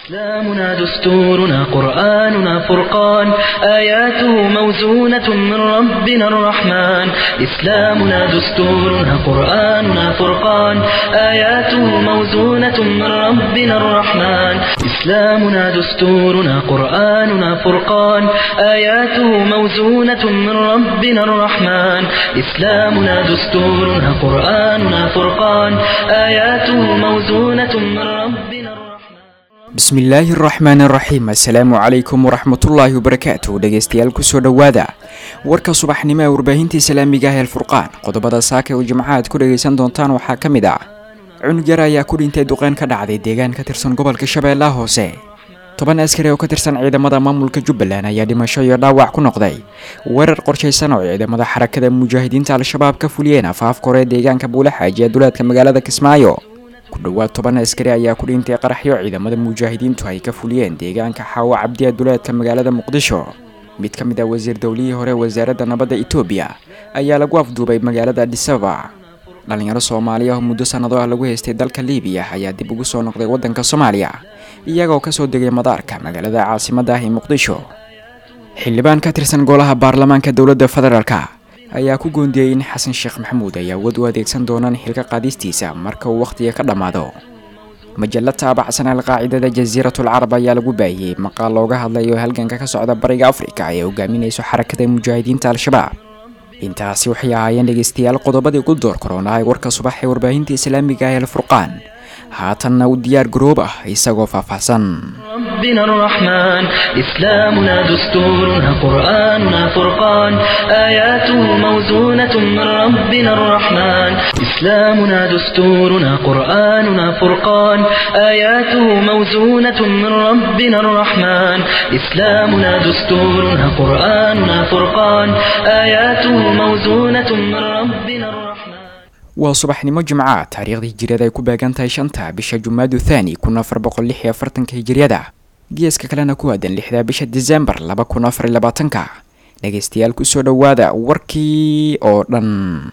إسلامنا دستورنا قرآننا فرقان آياته موزونة من ربنا الرحمن إسلامنا دستورنا قرآننا فرقان آياته موزونة من ربنا الرحمن إسلامنا دستورنا قرآننا فرقان آياته موزونة من ربنا الرحمن إسلامنا دستورنا قرآننا فرقان آياته موزونة من ربنا الرحمن bismillaahi araxmaan araxiim assalaamu calaykum waraxmatullaahi wabarakaatu dhegeystayaal kusoo dhowaada warka subaxnimo ee warbaahinta islaamiga ah eelfurqaan qodobada saaka oo jimcaha aad ku dhageysan doontaan waxaa ka mid ah cunug yar ayaa ku dhintay duqeyn ka dhacday deegaan ka tirsan gobolka shabeellaha hoose toban askari oo ka tirsan ciidamada maamulka jubbaland ayaa dhimasho iyo dhaawac ku noqday weerar qorshaysan oo ciidamada xarakada mujaahidiinta al-shabaab ka fuliyeen afaafka hore deegaanka buulaxaaji ee duleedka magaalada kismaayo ku dhowaad toban askari ayaa ku dhintay qaraxyo ciidamada mujaahidiintu ay ka fuliyeen deegaanka xaawo cabdiya duleedka magaalada muqdisho mid ka mid ah wasiir dowlihii hore wasaaradda nabadda etoobiya ayaa lagu afduubay magaalada adisababa dhalinyaro soomaaliya oo muddo sannado ah lagu haystay dalka liibiya ayaa dib ugu soo noqday waddanka soomaaliya iyagoo kasoo degay madaarka magaalada caasimadda ah ee muqdisho xildhibaan ka tirsan golaha baarlamaanka dowladda federaalka ayaa ku goondiyey in xasan sheekh maxamuud ay awood u adeegsan doonaan xilka qaadistiisa marka uu wakhtiga ka dhammaado majalla taabacsan alqaacidada jasiiratul carab ayaa lagu baahiyey maqaal looga hadlayo halganka ka socda bariga afrika ee hogaaminayso xarakada mujaahidiinta al-shabaab intaasi waxay ahaayeen dhegeystayaal qodobadii ugu door korona ee warka subax ee warbaahinta islaamiga ah eelfurqaan haatanna u diyaar garoob ah isagoo faahfaahsan ربنا الرحمن إسلامنا دستورنا قرآننا فرقان آياته موزونة من ربنا الرحمن إسلامنا دستورنا قرآننا فرقان آياته موزونة من ربنا الرحمن إسلامنا دستورنا قرآننا فرقان آياته موزونة من ربنا الرحمن waa subaxnimo jimca taariikhdii hijiriyada ay ku beegan tahay shanta bisha jumaadu thaani kun afar boqol lix iyo afartanka hijiriyada geeska kalena ku aadan lixda bisha disembar laba kun afar iyo labaatanka dhegeystayaal kusoo dhowaada warkii oo dhan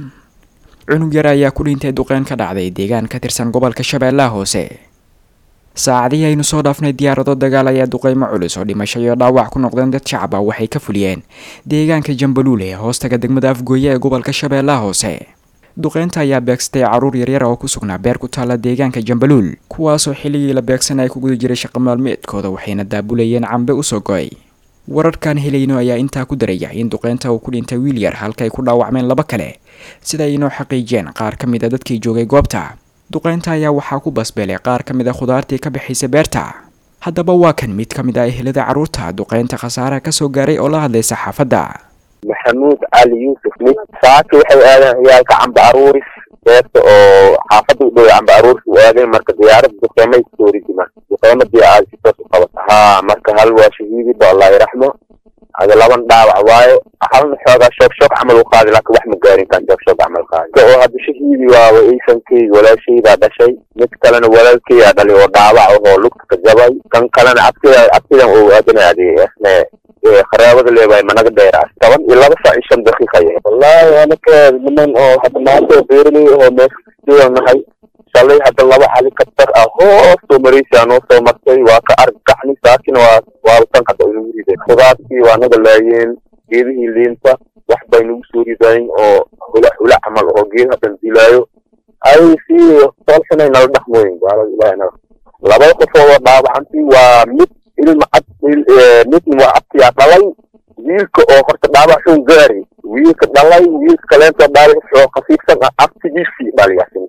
cunug yar ayaa ku dhintay duqeyn ka dhacday deegaan ka tirsan gobolka shabeellaha hoose saacadihii aynu soo dhaafnay diyaarado dagaal ayaa duqeymo culus oo dhimasho iyo dhaawac ku noqdeen dad shacab ah waxay ka fuliyeen deegaanka jambaluule ee hoostaga degmada afgooye ee gobolka shabeellaha hoose duqeynta ayaa beegsatay caruur yaryar oo ku sugnaa beer ku taalla deegaanka jambaluul kuwaasoo xilligii la beegsan ay ku guda jiray shaqo maalmeedkooda waxayna daabulayeen cambe usoo go-ay wararkan helayno ayaa intaa ku daraya in duqeynta uu ku dhintay wiil yar halkaay ku dhaawacmeen laba kale sida ay inoo xaqiijiyeen qaar ka mid a dadkii joogay goobta duqeynta ayaa waxaa ku basbeelay qaar ka mid a khudaartii ka bixaysa beerta haddaba waa kan mid ka mid ah ehelada carruurta duqeynta khasaaraha kasoo gaaray oo la hadlay saxaafadda maxamuud cali yuusuf mid saaki waxay aadeen ciyaalka camba aruuris beerta oo xaafadda u dhow camba aruuris u aadeen marka diyaarada duqeymay kusoo ridima duqeymadii aad si toos u qabata haa marka hal waa shahiidiba allah yaraxmo ada laban dhaawac waayo halna xoogaa shoog shoog camal u qaadi laakiin wax ma gaarin kan shoog shoog camal qaadi oo hadda shahiidi waaba iisankeyga walaashaydaa dhashay mid kalena walaalkeygaa dhalay oo dhaawac ahoo lugta ka jabay kan kalena cabsida cabsidan oo aadanaade isne qaraabada leebahay managa dheeraas toban iyo laba saac iyo shan daqiiqa yahay wallaahi anaka niman oo hadda maanta beeraley oo meesha nahay shalay hadda laba helicopter ah hoos soo maraysaa noo soo martay waa ka argagaxni saakina waa waaba tan hadda inagu rideen khudaartii waa naga laayeen geedihii liinta wax bay nagu soo ridayn oo hula hula camal oo geed haddan dilaayo ay si soolxunay nala dhaqmooyin gaalada ilahay naga labada qofood oo dhaawacantii waa mid ilma cad midna waa cabtiyaa dhalay wiilka oo horta dhaawac xun gaari wiilka dhalay wiilka kaleento dhaawac xoo khafiifsan ah abtigiisii dhaliyasin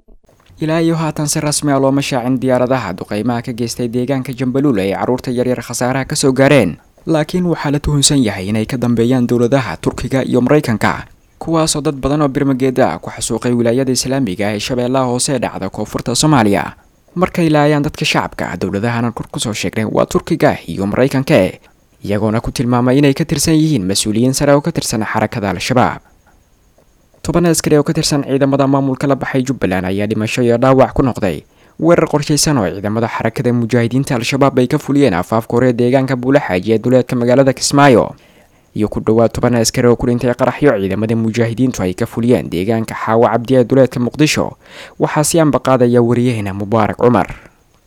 ilaa iyo haatan si rasmi ah looma shaacin diyaaradaha duqeymaha ka geystay deegaanka jambaluul ay carruurta yaryar khasaaraha kasoo gaareen laakiin waxaa la tuhunsan yahay inay ka dambeeyaan dowladaha turkiga iyo maraykanka kuwaasoo dad badan oo birmageeda ah ku xasuuqay wilaayada islaamiga ee shabeellaha hoose ee dhacda koonfurta soomaaliya markay laayaan dadka shacabka dowladahana kor kusoo sheegnay waa turkiga iyo maraykanka iyagoona ku tilmaamay inay ka tirsan yihiin mas-uuliyiin sare oo ka tirsan xarakada al-shabaab toban askari oo ka tirsan ciidamada maamulka la baxay jubbaland ayaa dhimasho iyo dhaawac ku noqday weerar qorshaysan oo ciidamada xarakada mujaahidiinta al-shabaab ay ka fuliyeen afaafka hore deegaanka buulaxaaji ee duleedka magaalada kismaayo iyo ku dhowaad toban askari oo ku dhintay qaraxyo ciidamada mujaahidiintu ay ka fuliyeen deegaanka xaawo cabdi ee duleedka muqdisho waxaa si anbaqaadaya wariyaheena mubaarak cumar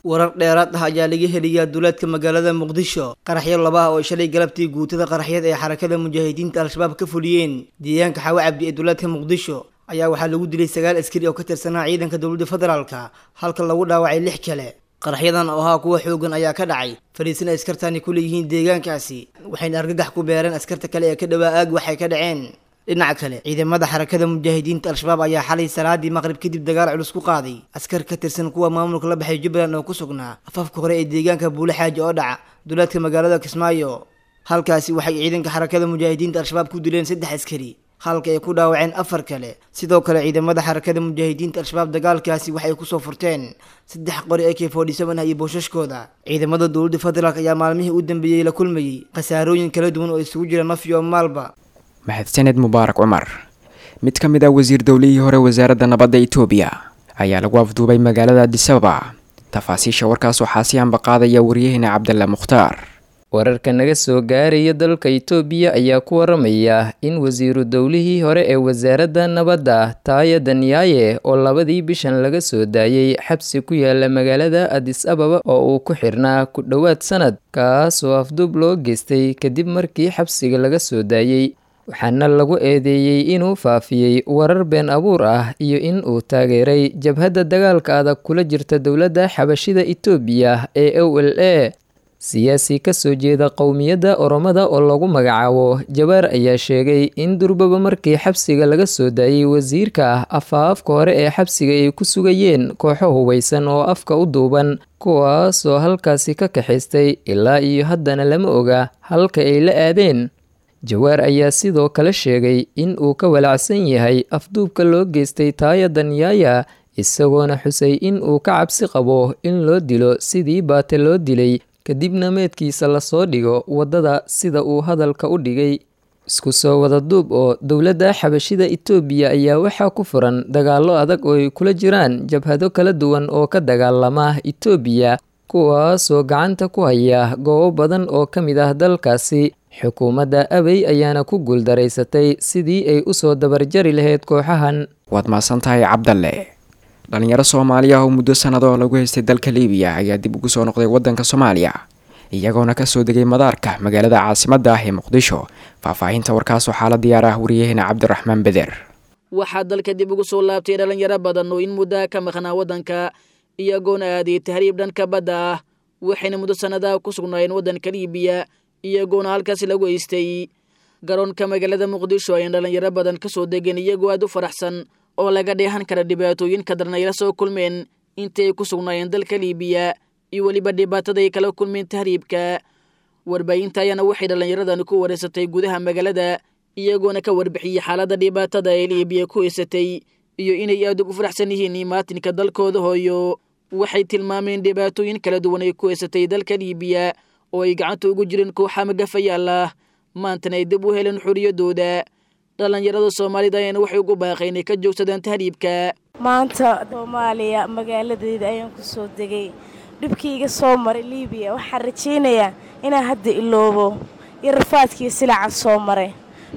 warar dheeraad ah ayaa laga heliyaa duleedka magaalada muqdisho qaraxyo laba ah oo shalay galabtii guutada qaraxyad ee xarakada mujaahidiinta al-shabaab ka fuliyeen deegaanka xawe cabdi ee duleedka muqdisho ayaa waxaa lagu dilay sagaal askari oo ka tirsanaa ciidanka dowladda federaalka halka lagu dhaawacay lix kale qaraxyadan oo ahaa kuwa xoogan ayaa ka dhacay fadhiisana askartani ku leeyihiin deegaankaasi waxayna argagax ku beereen askarta kale ee ka dhowaa aag waxay ka dhaceen dhinaca kale ciidamada xarakada mujaahidiinta al-shabaab ayaa xalay salaadii maqrib kadib dagaal culus ku qaaday askar ka tirsan kuwa maamulka la baxay jubbaland oo ku sugnaa afafka hore ee deegaanka buule xaaji oo dhaca duleedka magaalada kismaayo halkaasi waxay ciidanka xarakada mujaahidiinta al-shabaab ku dileen saddex askari halka ay ku dhaawaceen afar kale sidoo kale ciidamada xarakada mujaahidiinta al-shabaab dagaalkaasi waxay kusoo furteen saddex qori ak forty seven ah iyo boosashkooda ciidamada dowladda federaalk ayaa maalmihii u dambeeyey la kulmayey khasaarooyin kala duwan oo isugu jira naf iyo maalba mahadsaned mubaarak cumar mid ka mid ah wasiir dowlihii hore wasaaradda nabadda itoobiya ayaa lagu afduubay magaalada adisababa tafaasiisha warkaas waxaa si ambaqaadaya waryaheena cabdalla mukhtaar wararka naga soo gaaraya dalka itoobiya ayaa ku waramaya in wasiiru dowlihii hore ee wasaaradda nabadda taaya danyaaye oo labadii bishan laga soo daayey xabsi ku yaala magaalada adis ababa oo uu ku xirnaa ku dhowaad sanad kaas oo afduub loo geystay kadib markii xabsiga laga soo daayey waxaana lagu eedeeyey inuu faafiyey warar been abuur ah iyo in uu taageeray jabhadda dagaalka adag kula jirta dowladda xabashida itoobiya ee o l a siyaasi kasoo jeeda qowmiyadda oromada oo lagu magacaabo jabaar ayaa sheegay in durbaba markii xabsiga laga soo daayey wasiirka ah afaafka hore ee xabsiga ay ku sugayeen kooxo hubeysan oo afka u duuban kuwaas oo halkaasi ka kaxaystay ilaa iyo haddana lama oga halka ay la aadeen jawaar ayaa sidoo kale sheegay in uu ka walacsan yahay afduubka loo geystay taaya danyaaya isagoona xusay in uu ka cabsi qabo in loo dilo sidii baate loo dilay kadibna meedkiisa lasoo dhigo waddada sida uu hadalka u dhigay isku soo wada duub oo dowladda xabashida itoobiya ayaa waxaa ku furan dagaallo adag oo ay kula jiraan jabhado kala duwan oo ka dagaalama itoobiya kuwaasoo gacanta ku haya goobo badan oo ka mid ah dalkaasi xukuumadda abey ayaana ku guuldaraysatay sidii ay usoo dabarjari lahayd kooxahan waad mahadsan tahay cabdalle dhalinyaro soomaaliya oo muddo sanado lagu haystay dalka liibiya ayaa dib ugu soo noqday waddanka soomaaliya iyagoona kasoo degay madaarka magaalada caasimadda ah ee muqdisho faahfaahinta warkaas waxaa la diyaar ah wariyaheena cabdiraxmaan beder waxaa dalka dib ugu soo laabtay dhalinyaro badan oo in muddaa ka maqnaa waddanka iyagoona aaday tahriib dhanka badda ah waxayna muddo sannadaha ku sugnaayeen waddanka liibiya iyagoona halkaasi lagu haystay garoonka magaalada muqdisho ayaan dhalinyaro badan ka soo degeen iyagoo aad u faraxsan oo laga dheehan kara dhibaatooyinka darnayla soo kulmeen intii ay ku sugnaayeen dalka liibiya iyo weliba dhibaatada ay kala kulmeen tahriibka warbaahinta ayaana waxay dhallinyaradani ku wareysatay gudaha magaalada iyagoona ka warbixiyey xaaladda dhibaatada ee liibiya ku haysatay iyo inay aad ugu faraxsan yihiin imaatinka dalkooda hooyo waxay tilmaameen dhibaatooyin kala duwan ay ku haysatay dalka liibiya oo ay gacanta ugu jireen kooxa magafayaal ah maantana ay dib u heleen xoriyadooda dhallinyarada soomaalida ayaana waxay ugu baaqay inay ka joogsadaan tahriibka maanta soomaaliya magaaladeeda ayaan ku soo degay dhibkiiga soo maray liibiya waxaan rajaynayaa inaan hadda iloobo iyo rafaadkiiyo silacan soo maray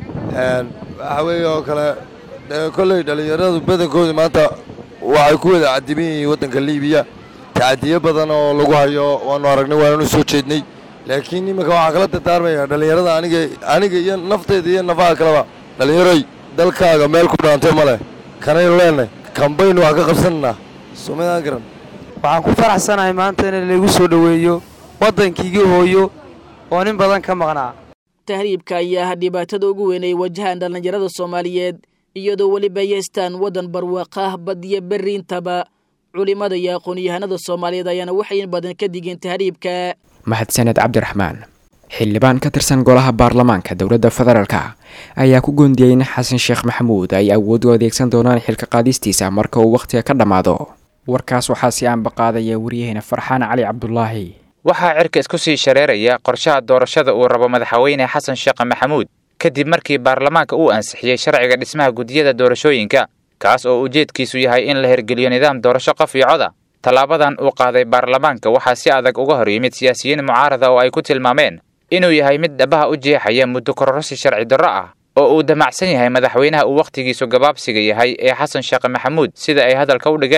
waxaa weeye oo kale kolley dhallinyaradu badankoodii maanta waxay ku wada cadiban yihiin waddanka liibiya tacadiyo badan oo lagu hayo waanu aragnay waananu soo jeednay laakiin iminka waxaa kala dardaarmaya dhallinyarada aniga aniga iyo nafteyda iyo nafaha kaleba dhallinyaroy dalkaaga meel ku dhaantay ma leh kanaynu leenahay kambaynu wax ka qabsanaynaa somadaan garan waxaan ku faraxsanahay maanta in laygu soo dhoweeyo waddankiigii hooyo oo nin badan ka maqnaa tahriibka ayaa ah dhibaatada ugu weyn ay wajahaan dhallinyarada soomaaliyeed iyadoo weliba ay haystaan waddan barwaaqah badiyo berri intaba culimmada iyo aqoon-yahanada soomaaliyeed ayaana waxay in badan ka digeen tahriibka mahadsaned cabdiraxmaan xildhibaan ka tirsan golaha baarlamaanka dowladda federaalka ayaa ku goondiyey in xasan sheekh maxamuud ay awood u adeegsan doonaan xilka qaadistiisa marka uu wakhtiga ka dhammaado warkaas waxaa si aanbaqaadaya waryaheena farxaan cali cabdulaahi waxaa cirka isku sii shareeraya qorshaha doorashada uu rabo madaxweyne xasan sheekh maxamuud kadib markii baarlamaanka uu ansixiyey sharciga dhismaha gudiyada doorashooyinka kaas oo ujeedkiisu yahay in la hirgeliyo nidaam doorasho qof iyo coda tallaabadan uu qaaday baarlamaanka waxaa si adag uga hor yimid siyaasiyiin mucaarada oo ay ku tilmaameen inuu yahay mid dhabaha u jeexaya muddo kororsi sharci darro ah oo uu damacsan yahay madaxweynaha uu wakhtigiisu gabaabsiga yahay ee xasan sheekh maxamuud sida ay hadalka u dhigeen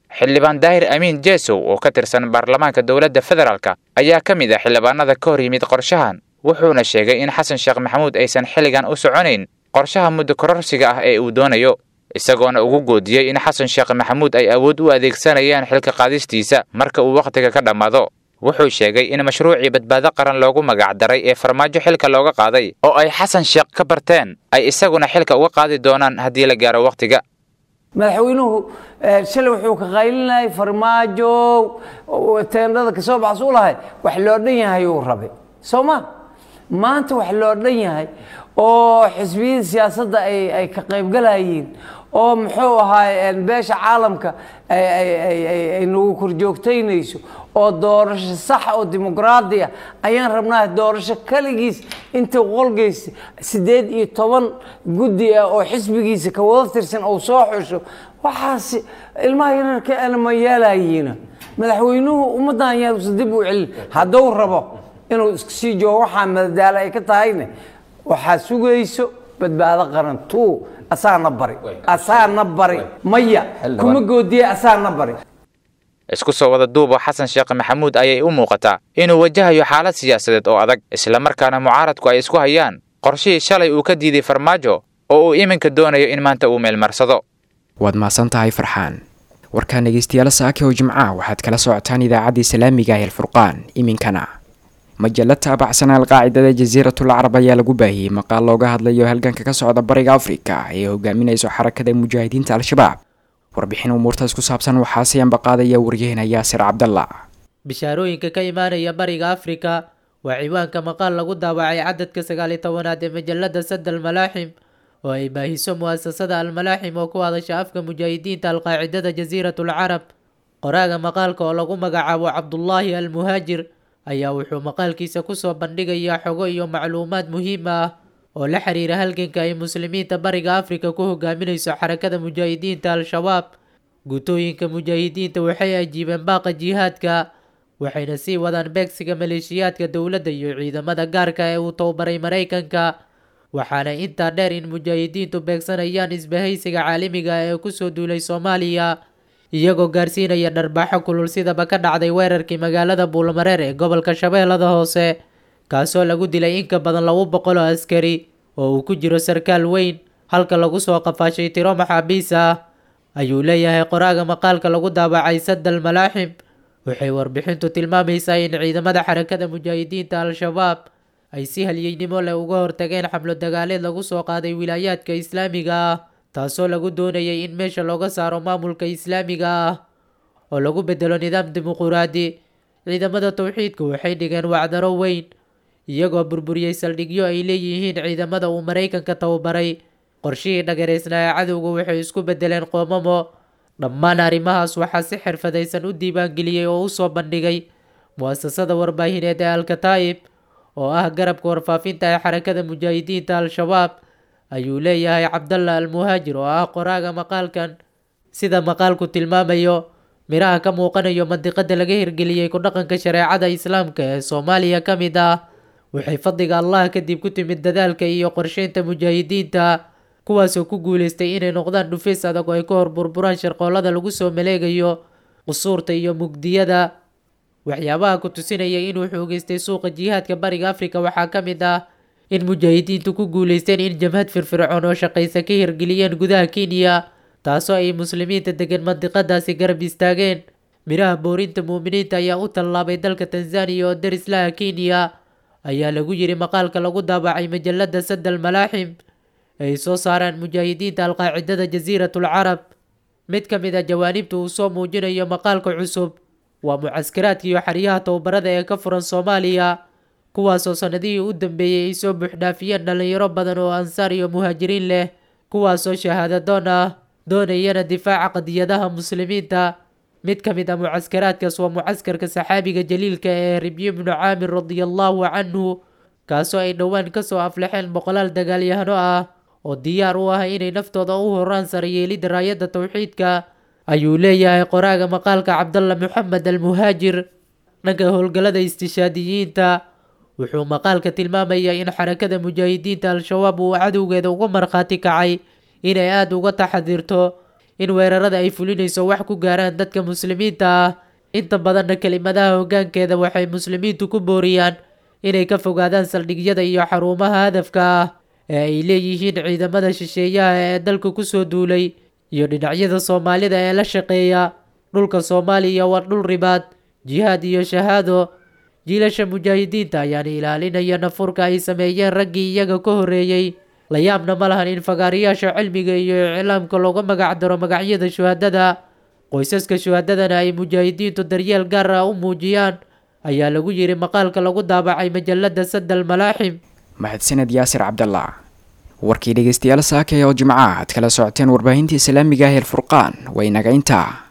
xildhibaan daahir amiin jeesow oo ka tirsan baarlamaanka dowladda federaalk ayaa ka mid ah xildhibaanada ka hor yimid qorshahan wuxuuna sheegay in xasan sheekh maxamuud aysan xilligan u soconayn qorshaha muddo kororsiga ah ee uu doonayo isagoona ugu goodiyey in xasan sheekh maxamuud ay awood u adeegsanayaan xilka qaadistiisa marka uu wakhtiga ka dhammaado wuxuu sheegay in mashruucii badbaado qaran loogu magacdaray ee farmaajo xilka looga qaaday oo ay xasan sheekh ka barteen ay isaguna xilka uga qaadi doonaan haddii la gaaro wakhtiga madaxweynuhu shalay wuxuu ka qaylinayay farmaajo teendhada kasoo baxas u lahay wax loo dhan yahay uu rabay soo ma maanta wax loo dhan yahay oo xisbiyada siyaasadda ay ka qaybgalayiin oo muxuu ahaay beesha caalamka ay nagu korjoogtaynayso oo doorasho sax oo dimuqraadi ah ayaan rabnaa doorasho kaligiis inta qolgeysa siddeed iyo toban guddi ah oo xisbigiisa ka wada tirsan ou soo xusho waxaas ilmaha yararka ana ma yeelayiina madaxweynuhu ummaddan yaanusa dib u celin hadduu rabo inuu iska sii joogo waxaa madadaalo ay ka tahayne waxaa sugayso badbaado qaran tuu asaana bari asaana bari maya kuma goodiye asaana bari isku soo wada duuba xasan sheekh maxamuud ayay u muuqataa inuu wajahayo xaalad siyaasadeed oo adag islamarkaana mucaaradku ay isku hayaan qorshihii shalay uu ka diiday farmaajo oo uu iminka doonayo in maanta uu meelmarsado waad mahadsan tahay farxaan warkaan dhegeystayaal saake oo jimca waxaad kala socotaan idaacaddii islaamiga ah alfurqaan iminkana majalla taabacsan alqaacidada jasiiratul carab ayaa lagu baahiyey maqaal looga hadlayo halganka ka socda bariga afrika ee hogaaminayso xarakada mujaahidiinta al-shabaab warbixin umuurtaas ku saabsan waxaa siyanba qaadaya waryaheena yaasir cabdalla bishaarooyinka ka imaanaya bariga afrika waa ciwaanka maqaal lagu daawacay cadadka sagaaliyo tobanaad ee majalada sad almalaaxim oo ay baahiso mu'asasada almalaaxim oo ku hadasha afka mujaahidiinta alqaacidada jasiiratul carab qoraaga maqaalka oo lagu magacaabo cabdullaahi almuhaajir ayaa wuxuu maqaalkiisa kusoo bandhigayaa xogo iyo macluumaad muhiim ah oo la xiriira halganka ay muslimiinta bariga afrika ku hogaaminayso xarakada mujaahidiinta al-shabaab guutooyinka mujaahidiinta waxay ajiibeen baaqa jihaadka waxayna sii wadaan beegsiga maleeshiyaadka dowladda iyo ciidamada gaarka ee uu tababaray maraykanka waxaana intaa dheer in mujaahidiintu beegsanayaan isbahaysiga caalamiga ee kusoo duulay soomaaliya iyagoo gaarsiinaya dharbaaxo kulul sidaba ka dhacday weerarkii magaalada buulmareer ee gobolka shabeellada hoose kaasoo lagu dilay in ka badan laba boqol oo askari oo uu ku jiro sarkaal weyn halka lagu soo qafaashay tiro maxaabiis ah ayuu leeyahay qoraaga maqaalka lagu daabacay sadal malaaxim waxay warbixintu tilmaamaysaa in ciidamada xarakada mujaahidiinta al-shabaab ay si halyeynimo leh uga hortageen xamlo dagaaleed lagu soo qaaday wilaayaadka islaamiga ah taasoo lagu doonayay in meesha looga saaro maamulka islaamiga ah oo lagu bedelo nidaam dimuquraadi ciidamada towxiidka waxay dhigeen wacdaro weyn iyagoo burburiyey saldhigyo ay leeyihiin ciidamada uu maraykanka tababaray qorshihii dhagareysnaa ee cadowga waxay isku bedeleen qoomamo dhammaan arrimahaas waxaa si xirfadaysan u diiwaangeliyey oo u soo bandhigay mu'asasada warbaahineed ee alkataa'ib oo ah garabka warfaafinta ee xarakada mujaahidiinta al-shabaab ayuu leeyahay cabdalla almuhaajir oo ah qoraaga maqaalkan sida maqaalku tilmaamayo miraha ka muuqanayo mandiqada laga hirgeliyey ku dhaqanka shareecada islaamka ee soomaaliya ka mid ah waxay fadliga allah kadib ku timid dadaalka iyo qorsheynta mujaahidiinta kuwaasoo ku guuleystay inay noqdaan dhufays adag oo ay ka hor burburaan sharqoolada lagu soo maleegayo qusuurta iyo mugdiyada waxyaabaha ku tusinaya inuu xoogeystay suuqa jihaadka bariga afrika waxaa ka mid ah in mujaahidiintu ku guuleysteen in jamhad firfircoon oo shaqaysa ka hirgeliyeen gudaha kenya taasoo ay muslimiinta degan mandiqadaasi garab istaageen miraha boorinta muuminiinta ayaa u tallaabay dalka tanzaniya oo daris laha kenya ayaa lagu yiri maqaalka lagu daabacay majalada sadal malaaxim ay soo saaraan mujaahidiinta alqaacidada jasiiratul carab mid ka mid a jawaanibta uu soo muujinayo maqaalka cusub waa mucaskaraadka iyo xeryaha tababarada ee ka furan soomaaliya kuwaasoo sanadihii u dambeeyey ay soo buuxdhaafiyeen dhalinyaro badan oo ansaar iyo muhaajiriin leh kuwaasoo shahaadadoon ah doonayana difaaca qadiyadaha muslimiinta mid ka mid a mucaskaraadkaas waa mucaskarka saxaabiga jaliilka ee ribyi bnu caamir radiallahu canhu kaasoo ay dhowaan kasoo aflaxeen boqolaal dagaalyahano ah oo diyaar u ah inay naftooda u horaan sarayeelida raayadda towxiidka ayuu leeyahay qoraaga maqaalka cabdalla moxamed almuhaajir dhanka howlgallada istishaadiyiinta wuxuu maqaalka tilmaamayaa in xarakada mujaahidiinta al-shabaab uu cadowgeeda uga markhaati kacay inay aada uga taxadirto in weerarada ay fulinayso wax ku gaaraan dadka muslimiinta ah inta badanna kelimadaha hoggaankeeda waxay muslimiintu ku booriyaan inay ka fogaadaan saldhigyada iyo xarumaha hadafka ah ee ay leeyihiin ciidamada shisheeyaha ee dalka kusoo duulay iyo dhinacyada soomaalida ee la shaqeeya dhulka soomaaliya waa dhul ribaad jihaad iyo shahaado jiilasha mujaahidiinta ayaana ilaalinaya nafurka ay sameeyeen raggii iyaga ka horreeyey la yaabna ma lahan in fagaarayaasha cilmiga iyo iclaamka looga magac daro magacyada shuhadada qoysaska shuhadadana ay mujaahidiintu daryeel gaar ah u muujiyaan ayaa lagu yiri maqaalka lagu daabacay majalada sadal malaaxim mahadsaned yaasir cabdallah warkii dhegeystayaal saakay oo jimca aad kala socoteen warbaahinta islaamiga ah ee furqaan way naga intaa